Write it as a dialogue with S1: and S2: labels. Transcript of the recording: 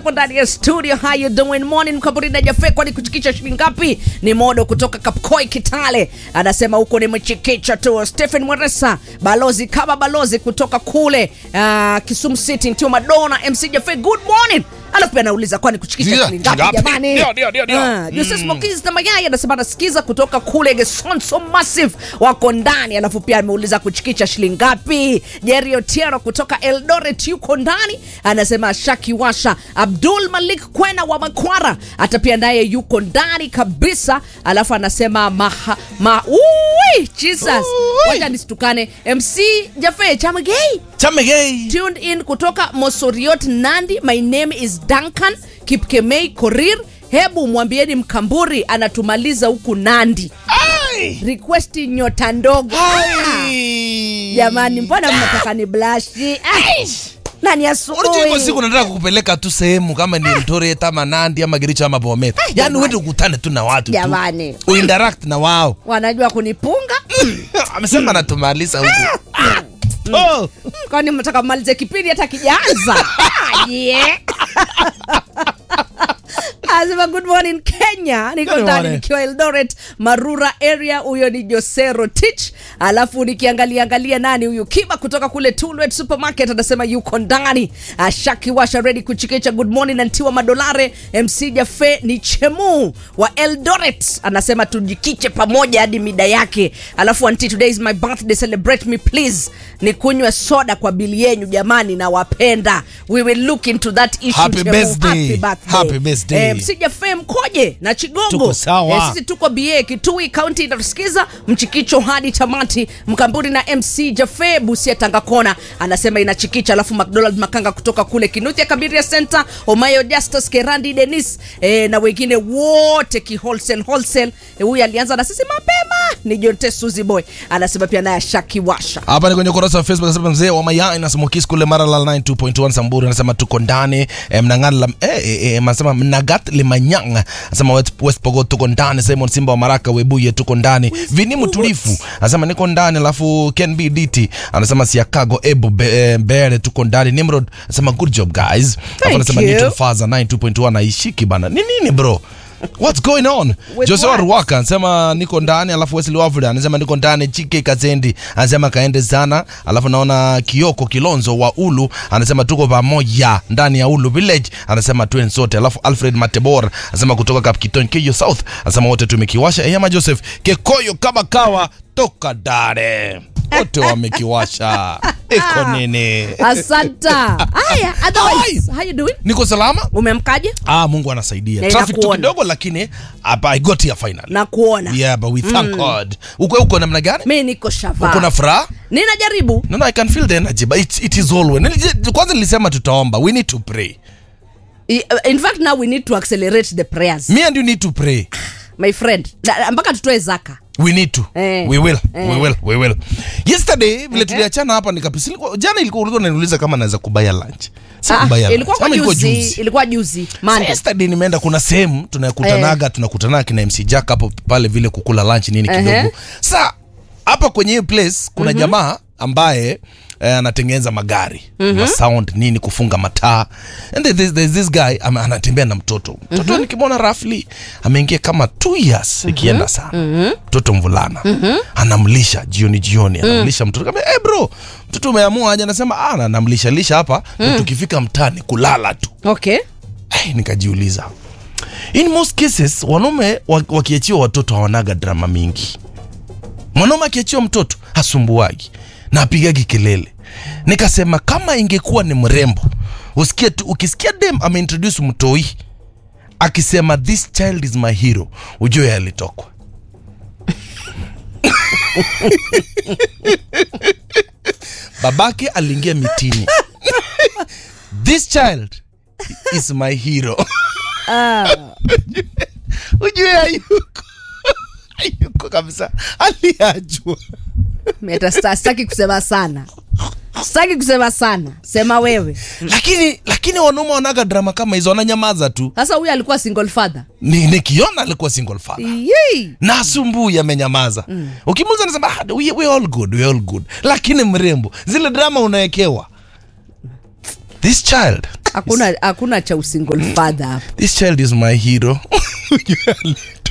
S1: hapo ndani ya studio. How you doing morning? Kaburida Jafe, kwani kuchikicha shilingi ngapi? Ni modo kutoka Kapkoi Kitale, anasema huko ni mchikicha tu. Stephen Mweresa, balozi kama balozi kutoka kule uh, Kisumu City, Ntio Madonna. MC Jafe, good morning. Alafu pia anauliza kwani kuchikicha
S2: Ndio,
S1: shilingi ngapi
S2: ngapi?
S1: jamani?
S2: Ndio, ndio, ndio, ndio.
S1: Ah, Jose Smokizi na Mayai anasema anasikiza kutoka kule Gesonso Massive wako ndani, alafu pia ameuliza kuchikicha shilingi ngapi. Jerry Otieno kutoka Eldoret yuko ndani, anasema Shaki Washa. Abdul Malik Kwena wa Makwara hata pia naye yuko ndani kabisa, alafu anasema maha, ma, ui, Jesus,
S2: Ui.
S1: wacha nisitukane. MC Jafe Chamagei
S2: Chamegei.
S1: tuned in kutoka Mosoriot Nandi. My name is Duncan Kipkemei Korir. Hebu mwambieni Mkamburi anatumaliza huku Nandi.
S2: Ai.
S1: Request nyota ndogo. Ah,
S2: Ai.
S1: Jamani, mbona mnataka ni blashi? Ah, Nani
S2: Unajua iko siku
S1: asubuhi?
S2: nataka kukupeleka tu sehemu kama ni Eldoret ama Nandi ama Kericho ama Bomet. Yaani
S1: jamani.
S2: uende ukutane tu na watu tu.
S1: Jamani.
S2: Uinteract na wao.
S1: Wanajua kunipunga?
S2: Amesema anatumaliza huku. Oh.
S1: Kwani mnataka mmalize kipindi hata kijaanza? Ah, yeah. Asema good morning Kenya, niko
S2: Good
S1: ndani
S2: morning.
S1: nikiwa Eldoret Marura area. Huyo ni Josero Tich, alafu nikiangalia angalia nani huyu Kiba kutoka kule Tulwet Supermarket anasema yuko ndani. Ashaki washa ready kuchikicha. Good morning Antiwa Madolare, MC Jafe ni Chemu wa Eldoret anasema tujikiche pamoja hadi mida yake. Alafu anti, today is my birthday, celebrate me please. Ni kunywe soda kwa bili yenyu jamani, na wapenda. We will look into that issue.
S2: Happy
S1: Chemu.
S2: birthday.
S1: Happy birthday.
S2: Happy birthday.
S1: Eh, Msija Fem koje na Chigongo.
S2: Tuko sawa.
S1: Eh, sisi tuko BA Kitui County inatusikiza mchikicho hadi tamati. Mkamburi na MC Jafe Busia Tanga Kona anasema inachikicha, alafu McDonald Makanga kutoka kule Kinuthia Kabiria Center, Omayo Justus Kerandi Dennis eh, na wengine wote ki wholesale wholesale. Eh, Huyu alianza na sisi mapema ni Jonte Suzy Boy anasema pia naye Shaki Washa.
S2: Hapa ni kwenye ukurasa wa Facebook anasema mzee wa Mayai na Smokis kule Maralal 92.1 Samburu anasema tuko ndani eh, mnang'ana la eh, eh, eh, anasema mnagat limanyang anasema West, West Pokot tuko ndani Simon Simba wa Maraka Webuye tuko ndani Vini Mtulifu anasema niko ndani alafu Ken B DT anasema Siakago Ebo Be, eh, Bere tuko ndani Nimrod anasema good job guys alafu anasema
S1: you.
S2: Newton Faza 92.1 naishiki bana ni nini bro What's going on?
S1: With
S2: Jose
S1: what?
S2: Ruwaka anasema niko ndani, alafu Wesley Wafula anasema niko ndani. Chike Kazendi anasema kaende sana, alafu naona Kioko Kilonzo wa Ulu anasema tuko pamoja ndani ya Ulu Village, anasema tuen sote. Alafu Alfred Matebor anasema kutoka Kapkiton Keyo South anasema wote tumekiwasha. Eyama Joseph Kekoyo kama kawa toka Dare wote wamekiwasha. Iko nini?
S1: Asanta. Haya, otherwise, how you doing?
S2: Niko salama?
S1: Umemkaje?
S2: Ah, Mungu anasaidia.
S1: Na
S2: Traffic tu
S1: inakuona.
S2: kidogo, lakini hapa I got here finally.
S1: Na kuona.
S2: Yeah, but we thank God. Uko uko namna gani?
S1: Mimi niko shava.
S2: Uko na furaha?
S1: Ninajaribu.
S2: No, no, I can feel the energy, but it, it is always. Nilije- Kwanza nilisema tutaomba. We need to pray.
S1: I- In fact now we need to accelerate the prayers.
S2: Me and you need to pray.
S1: My friend. Na- Mpaka tutoe zaka.
S2: We need to.
S1: Eh.
S2: We will.
S1: Eh.
S2: We will. We will. Yesterday vile tuliachana hapa nikapisi. ilikuwa- Jana ilikuwa ulikuwa unaniuliza kama naweza kubaya lunch. Si
S1: Ah,
S2: kubaya lunch.
S1: ilikuwa kwa
S2: Ama ilikuwa
S1: juzi,
S2: juzi.
S1: ilikuwa juzi.
S2: Sasa
S1: Monday.
S2: yesterday nimeenda kuna sehemu tunakutanaga tunakutana kina MC Jack hapo pale vile kukula lunch nini
S1: Ehe.
S2: kidogo. Sa hapa kwenye hiyo place kuna jamaa ambaye eh, anatengeneza magari ma sound nini kufunga mataa and there's, there's this guy ama, anatembea na mtoto mtoto nikimwona roughly ameingia kama two years ikienda sana mtoto mvulana anamlisha jioni jioni anamlisha mtoto kama hey bro mtoto umeamua aje anasema ah na- namlisha lisha hapa na tukifika mtaani kulala tu
S1: Okay.
S2: Hey, nikajiuliza in most cases wanaume wa- wakiachiwa watoto hawanaga drama mingi mwanaume akiachiwa mtoto hasumbuagi na apigagi kelele nikasema kama ingekuwa ni mrembo usikie tu ukisikia dem ameintroduce mtoi akisema this child is my hero ujue alitokwa babake aliingia mitini this child is my hero ujue hayuko hayuko kabisa aliachwa
S1: Meta sta- sitaki kusema sana. Sitaki kusema sana. Sema wewe.
S2: lakini lakini wanaume wanaga drama kama hizo wananyamaza tu
S1: Sasa huyu alikuwa single father.
S2: Ni- nikiona alikuwa single father
S1: Yee.
S2: na asumbui amenyamaza mm. ukimuuza anasema ah, we, we all good, we all good lakini mrembo zile drama unawekewa this child
S1: hakuna hakuna cha usingle father hapa
S2: this child is my hero